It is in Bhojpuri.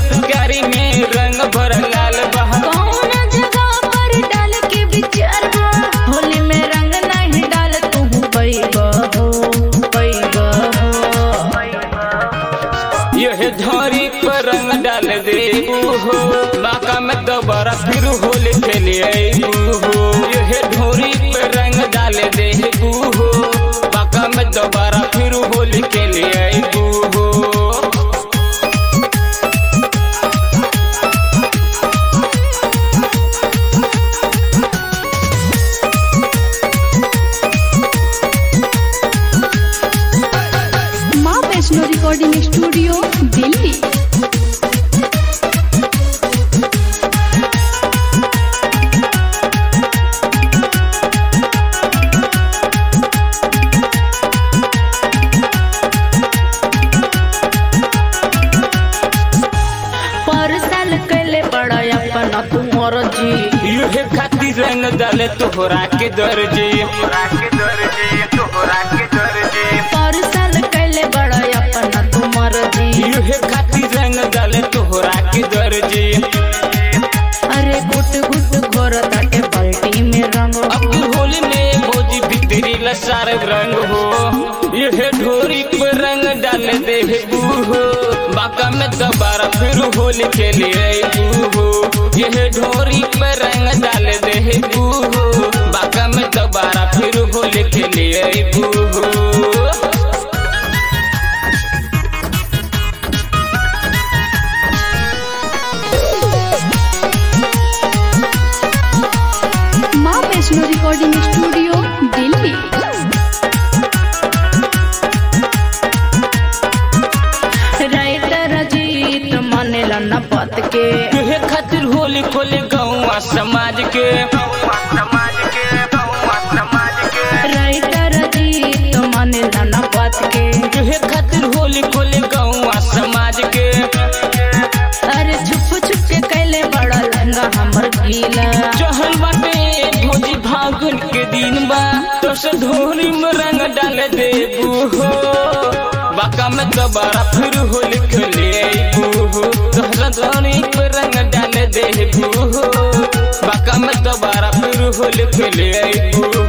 पिचकारी में रंग भर लाल बहा कौन जगह पर डाल के विचार बा होली में रंग नहीं डाल तू पैबा हो पैबा हो यह धरी पर रंग डाल देबू हो बाका में दोबारा फिर होली खेले अबू हो यह ढोरी पर रंग डाल देबू हो बाका में दोबारा फिर होली खेले अबू हो माँ वैष्णो रिकॉर्डिंग स्टूडियो दिल्ली पर साल कैले बड़ा अपना तू मोर जी युहे खातिर रंग डाले तोहरा के दर्जे पर साल कैले बड़ा अपना तू मोर जी युहे खातिर रंग डाले तोहरा के दर्जे अरे गुट गुट घोर ताके बाल्टी में रंग अब तू होली में भोजी भीतरी लसार रंग हो युहे ढोरी पर रंग डाल दे हो बाका में दोबारा फिर होली खेले हो यह ढोरी पर रंग डाल दे हो बाका में दोबारा फिर होली खेले हो माँ Vaishno recording studio Delhi writer Jeet मानेला न बात के तुहे खातिर होली खोले गौवा समाज के राइटर जीत मानेला न बात के तुहे खातिर होली खोले गौवा समाज के अरे छुप छुप के कैले बड़ा लहंगा हमर गीला चहल बाटे भोजी फागुन के दिन बा तो से ढोरी में रंग डाल देबू हो बाका में दोबारा फिर होली खेले अबू हो तोहरा ढोरी पे रंग डाल देबू हो बाका में दोबारा फिर होली खेले अबू